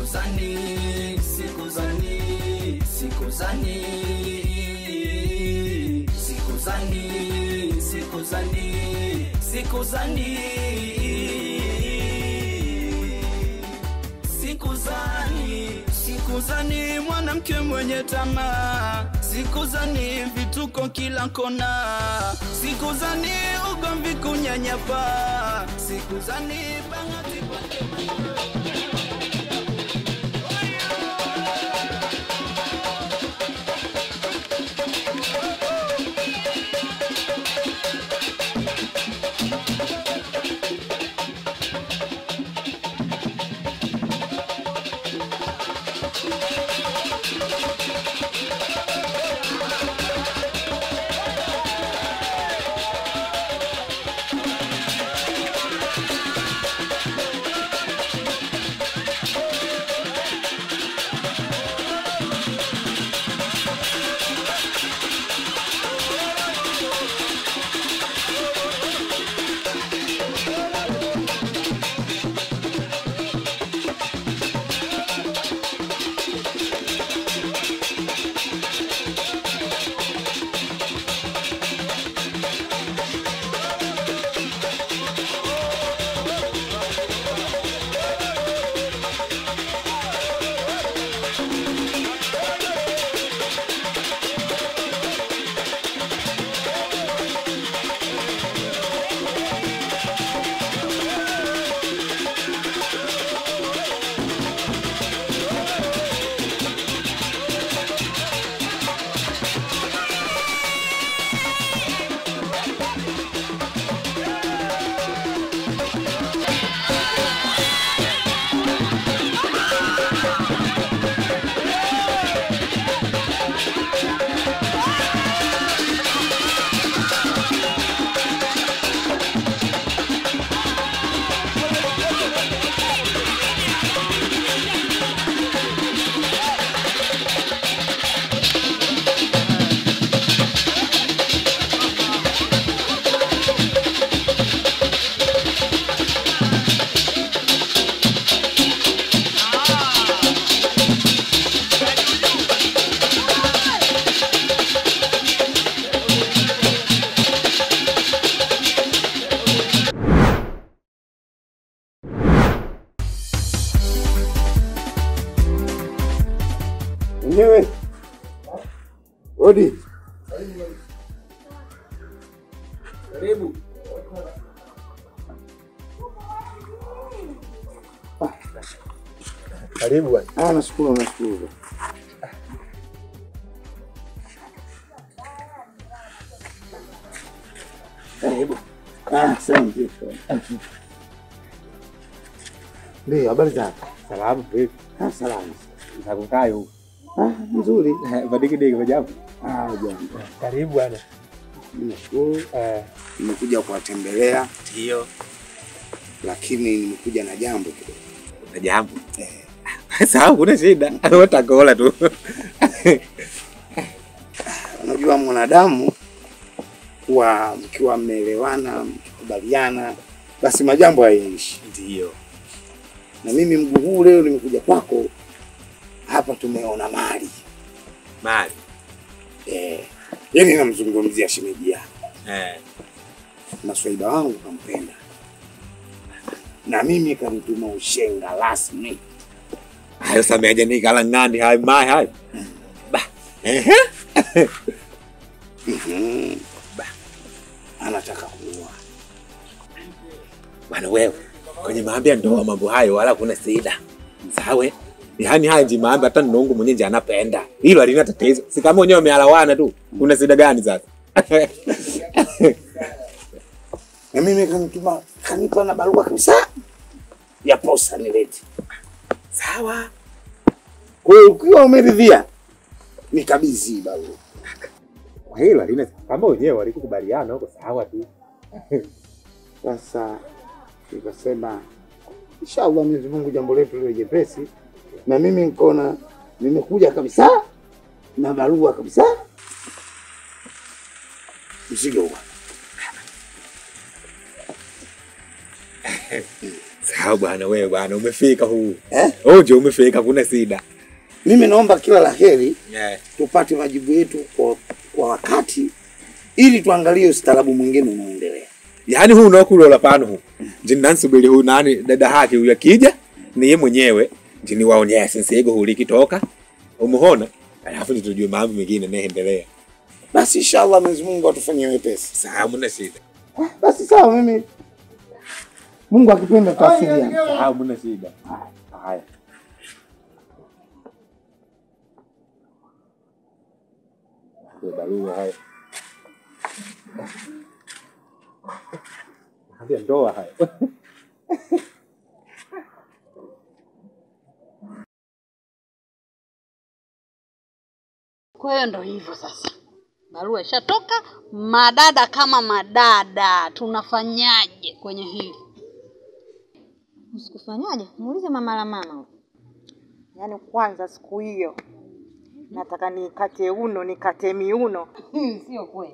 sikuzani, sikuzani, sikuzani, sikuzani, sikuzani, sikuzani, sikuzani, sikuzani mwanamke mwenye tamaa, sikuzani vituko kila kona, sikuzani ugomvi kunyanyapa, sikuzani bahati kwake Mwenyewe odi, Karibu. karibu bwana. Ah, nashukuru nashukuru. Karibu. Ah, asante. Ndio, habari zako? Salamu vipi? Ah, salama. Za kukaa huko. Ah, nzuri. Badiki diki majabu. Ah, jambo. Karibu bwana. Nashukuru. Eh, Nimekuja kuwatembelea ndio. lakini nimekuja na jambo kidogo. Na jambo. Sawa, kuna shida. Watakola tu. Unajua mwanadamu kuwa mkiwa mmeelewana, mkikubaliana, basi majambo hayaishi. Ndio. Na mimi mguu huu leo nimekuja kwako hapa, tumeona mali Mali. eh, yani namzungumzia shemeji yako Eh. na swaiba wangu kampenda, na mimi kanituma ushenga rasmi. Hayo sameaje ni kala ngani hai mai hai. Ba. Ehe. Mhm. Anataka kuoa. Bwana wewe. Kwenye maambi ya ndoa mambo hayo wala kuna shida. Sawa. Yaani haya nji maambi hata nongo mwenye nje anapenda. Hilo halina tatizo. Si kama wenyewe wamealawana tu. Kuna shida gani sasa? na mimi kanituma kanipa na barua kabisa ya posa nilete. Sawa. Kwa hiyo ukiwa umeridhia nikabidhi hii barua. Kwa hilo halina kama wenyewe walikukubaliana huko sawa tu. Sasa nikasema inshallah Mwenyezi Mungu jambo letu liwe jepesi, na mimi nikaona nimekuja kabisa na barua kabisa, mzigo huo. Sawa bwana, wewe bwana umefika huu. Eh? Uje umefika, kuna shida. Mimi naomba kila la heri Yeah. tupate majibu yetu kwa, kwa wakati ili tuangalie ustaarabu mwingine unaoendelea. Yaani huu unaokulola pano huu. Jini nansubiri huu nani dada haki huyu akija ni yeye mwenyewe jini waonyeshe nsego huu likitoka. Umuhona? Alafu ndio tujue mambo mengine yanaendelea. Basi inshallah Mwenyezi Mungu atufanyie wepesi. Sawa, mna shida. Basi sawa, mimi Mungu akipenda tutawasiliana. Sawa, mna shida. Haya. Ndio barua haya. Hadi ndoa haya. Kwa hiyo ndo hivyo sasa, barua ishatoka. Madada kama madada, tunafanyaje kwenye hili? Usikufanyaje? Muulize mama la mama. huyo. Yaani kwanza siku hiyo nataka nikate uno nikate miuno. Sio kweli.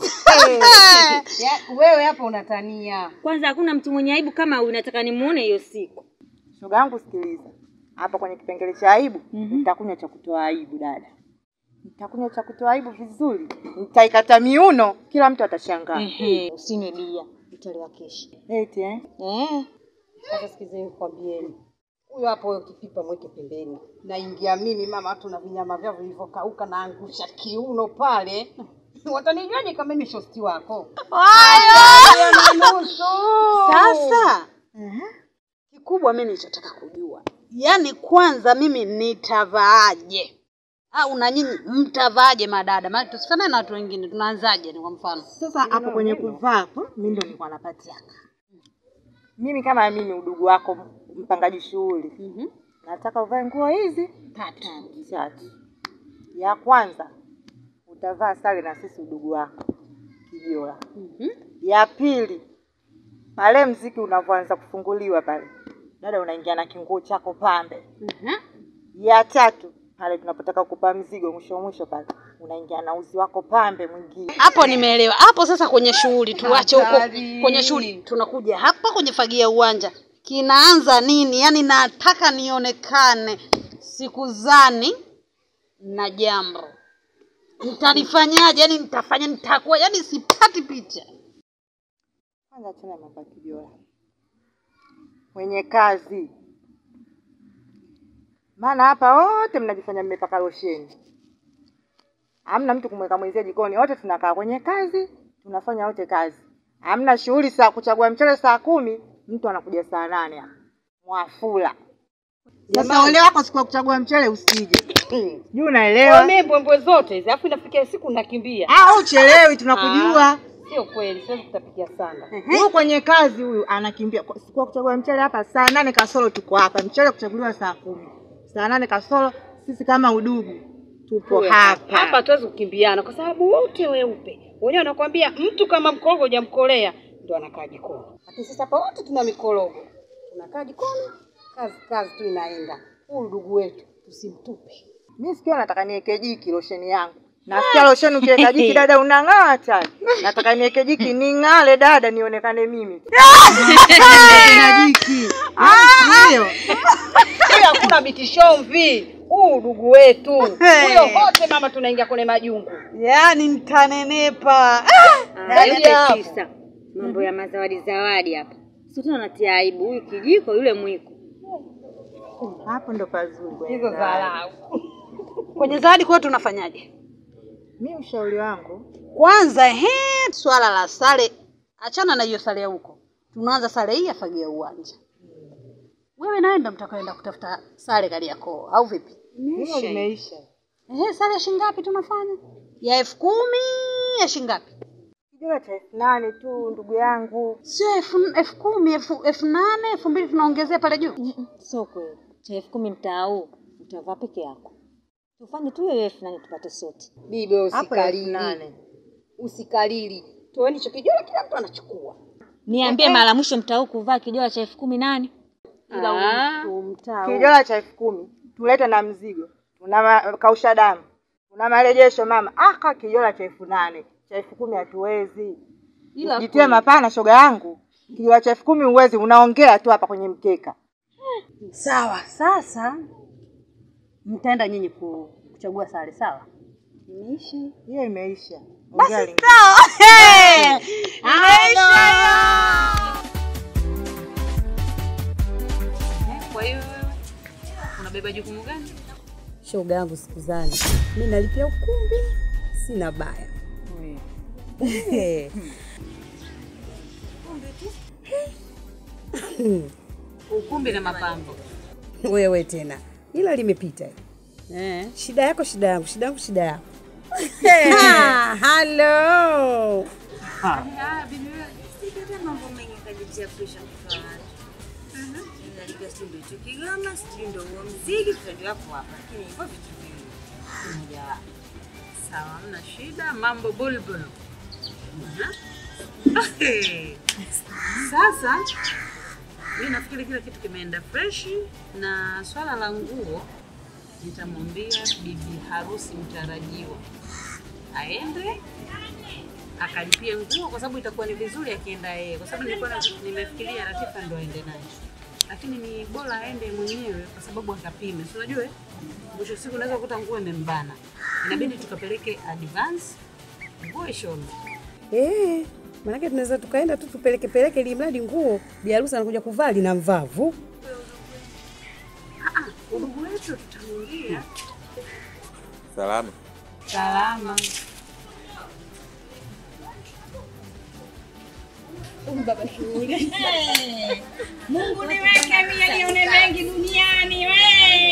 Ya, wewe hapo unatania. Kwanza hakuna mtu mwenye aibu kama huyu, nataka nimuone hiyo siku. Shoga yangu sikiliza, hapa kwenye kipengele cha aibu nitakunywa cha kutoa aibu dada, nitakunywa cha kutoa aibu vizuri, nitaikata miuno, kila mtu atashangaa. Ehe, usinywe bia, utalewa kesho. Eti eh? Eh. Sasa sikizeni kwambieni. Huyo hapo huyo kipipa mweke pembeni. Naingia mimi mama watu na vinyama vyao vilivyokauka naangusha kiuno pale. Watanijuaje kama mimi shosti wako? Hayo na nusu. Sasa kikubwa mimi nilichotaka kujua, yaani kwanza mimi nitavaaje au na nyinyi mtavaaje madada? Maana tusifanane na watu wengine. Tunaanzaje? Ni kwa mfano Sasa hapo kwenye kuvaa hapo, mimi ndo nilikuwa napatiaka mimi kama mimi udugu wako mpangaji shughuli Mhm. nataka uvae nguo hizi tatu. tatu. Ya kwanza utavaa sare na sisi udugu wako Kijola. Mhm. Ya pili pale mziki unavyoanza kufunguliwa pale, dada unaingia na kinguo chako pambe. Mhm. Ya tatu pale tunapotaka kupa mzigo mwisho mwisho pale unaingia na uzi wako pambe mwingine. Hapo nimeelewa. Hapo sasa kwenye shughuli tuache huko Hatari. kwenye shughuli, tunakuja hapa kwenye fagia uwanja. Kinaanza nini? Yaani nataka nionekane sikuzani na jambo. Nitalifanyaje? Yaani nitafanya nitakuwa, yaani sipati picha. Kwanza achana mambo ya Kijola, mwenye kazi, maana hapa wote mnajifanya mmepaka losheni, hamna mtu kumweka mwenzie jikoni, wote tunakaa kwenye kazi, tunafanya wote kazi, hamna shughuli saa kuchagua mchele saa kumi, mtu anakuja saa nane hapa mwafula. Sasa ole wako siku ya kuchagua mchele usije, juu unaelewa? Mimi mbwembwe zote hizi, alafu inafikia siku nakimbia. Ah, uchelewi, tunakujua. Sio kweli, siwezi kutapikia sana. Huyu kwenye kazi huyu anakimbia Kwa- siku ya kuchagua mchele hapa saa nane kasoro tuko hapa, mchele kuchaguliwa saa kumi, saa nane kasoro sisi kama udugu tupo hapa. hapa hatuwezi kukimbiana kwa sababu wote weupe wenyewe wanakwambia mtu kama mkorogo hujamkolea ndo anakaa jikoni lakini sasa hapa wote tuna mikorogo tunakaa jikoni kazi kazi tu inaenda huu ndugu wetu tusimtupe Mimi sikio nataka niweke jiki losheni yangu. Nasikia losheni ukiweka jiki dada unang'aa hatari. Nataka niweke jiki ning'ale dada nionekane mimi. Na jiki. Ndio. huyo hakuna bitishomvi huu ndugu wetu huyo wote mama tunaingia kwenye majungu Yaani nitanenepa. Zaidi ya hapo. tisa mambo ya mazawadi zawadi hapa sio tena natia aibu huyu kijiko yule mwiko Hapo ndo pazuri. kwenye hizo zawadi. dharau Kwenye zawadi kwa tunafanyaje? Mimi ushauri wangu Kwanza ehe, swala la sare, achana na hiyo sare ya huko. Tunaanza sare hii ya fagia uwanja. Wewe nawe ndo mtakaenda kutafuta sare Kariakoo au vipi? hilo limeisha. Ehe, sare ya shilingi ngapi tunafanya? Ya elfu kumi ya shilingi ngapi? Kijora cha elfu nane tu ndugu yangu. Sio elfu elfu kumi elfu elfu nane elfu mbili tunaongezea pale juu. sio kweli cha elfu kumi mtaa huu utavaa peke yako tufanye tu hiyo elfu nane tupate sote bibi wewe Hapo elfu usikalili nane. usikalili toeni hicho kijora kila mtu anachukua niambie mara mwisho mtaa huu kuvaa kijola cha elfu kumi nani Ila huyu mtaa huu. Kijora cha elfu kumi tulete na mzigo. Tuna ma- kausha damu. Tuna marejesho mama. Aka kijora cha elfu nane. Cha elfu kumi hatuwezi. Ila Jitie mapana shoga yangu. Kijora cha elfu kumi huwezi, unaongea tu hapa kwenye mkeka. Sawa, sasa mtaenda nyinyi ku- kuchagua sare, sawa? Imeisha hiyo, imeisha. Basi Ongea lingine. sawa. Hey! Imeisha Kwa hiyo wewe unabeba jukumu gani? Shoga yangu sikuzani, mi nalipia ukumbi, sina baya. Ukumbi na mapambo. Wewe tena, ila limepita. Eh. Shida yako shida yangu, shida yangu shida yako. Ah, Hello. Ah, bibi wewe. Sijata mambo mengi kajitia presha mtoto wa watu. Mhm. Nalipia sijui ndio hicho kigoma, sijui ndio huo mziki, tutajua hapo hapa. Lakini hivyo vitu viwili. Moja wapo. Sawa, hamna shida, mambo bulbul. Mhm. Sasa mi nafikiri kila kitu kimeenda freshi, na swala la nguo nitamwambia bibi harusi mtarajiwa aende akalipie nguo, kwa sababu itakuwa ni vizuri akienda yeye, kwa sababu nilikuwa na- nimefikiria Latifa ndo aende naye, lakini ni bora aende mwenyewe kwa sababu akapime. Si unajua eh, mwisho wa siku unaweza kukuta nguo imembana, inabidi tukapeleke advance nguo ishone. Eh, maanake tunaweza tukaenda tu tupeleke peleke ili mradi nguo bi harusi anakuja kuvaa lina mvavu. Ah, ah, udugu wetu tutamuingia Salama. salama. Mungu niweke mie nione mengi duniani we.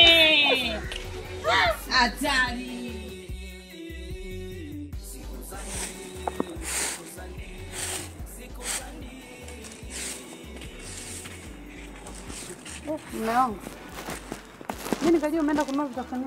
Hatari. Mume wangu, mi nikajua umeenda kununua vitafunio.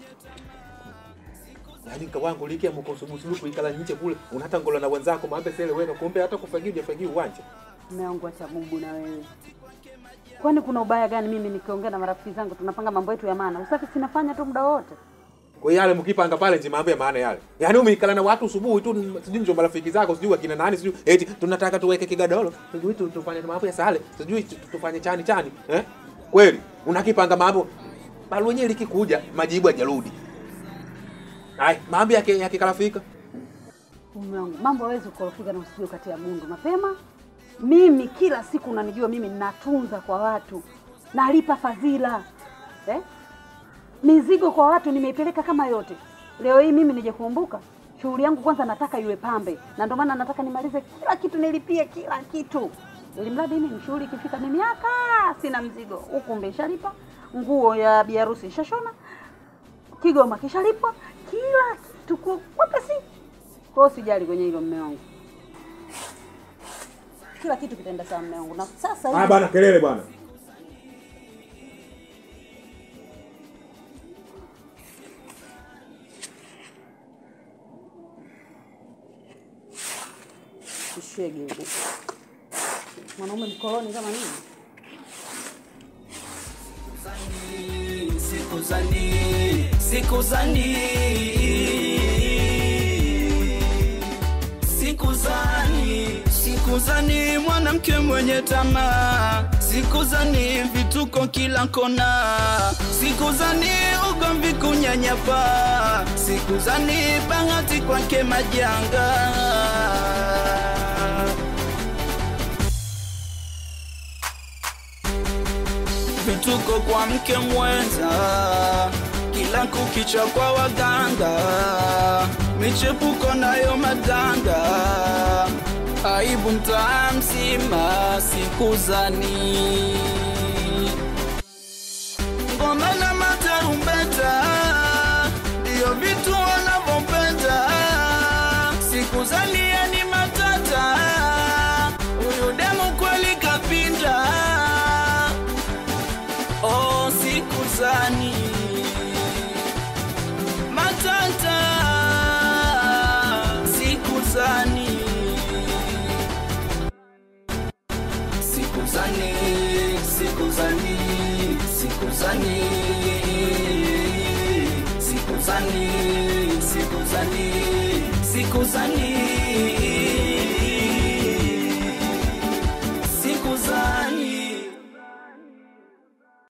Yaani kawangu likia mkosubusu ikala nje kule unata ngola na wenzako mambe sele wewe kumbe hata kufagia hujafagia uwanja. Mume wangu, acha bubu na wewe. Kwani kuna ubaya gani mimi nikiongea na marafiki zangu tunapanga mambo yetu ya maana? Usafi sinafanya tu muda wote. Kwa hiyo yale mkipanga pale nje mambo ya maana yale. Yaani umeikala na watu subuhi tu sijui ndio marafiki zako sijui akina nani sijui eti tunataka tuweke kigadolo sijui tu- tufanye mambo ya sale sijui tu- tu- tufanye chani chani eh? Kweli unakipanga mambo bali wenyewe likikuja majibu hajarudi. Hai, mambo yake yakikalafika. Mume wangu, mambo hawezi kukorofika na usije ukatia gundu mapema. Mimi kila siku unanijua mimi natunza kwa watu, nalipa fadhila eh? Mizigo kwa watu nimeipeleka kama yote. Leo hii mimi nije kuumbuka shughuli yangu kwanza, nataka iwe pambe, na ndio maana nataka nimalize kila kitu, nilipie kila kitu, ili mradi mimi shughuli ikifika ni miaka sina mzigo. Ukumbi ishalipa, nguo ya biharusi ishashona, kigoma kishalipwa, kila kitu kwa wepesi. Kwa hiyo sijali kwenye hilo mme wangu, kila kitu kitaenda sawa mme wangu. Na sasa Ah hivi bana kelele bwana. Kishege huko. Mwanaume mkoloni kama nini? sikuzani sikuzani sikuzani sikuzani mwanamke mwenye tamaa sikuzani vituko kila kona sikuzani ugomvi kunyanyapa sikuzani bahati kwake majanga vituko kwa mke mwenza, kila kukicha kwa waganga, michepuko nayo madanga, aibu mtaa mzima sikuzani, ngoma na matarumbeta ndiyo vitu wanavyopenda, sikuzani yani matata, huyu demu kweli kapinda oh, sikuzani matata sikuzani sikuzani sikuzani sikuzani sikuzani sikuzani sikuzani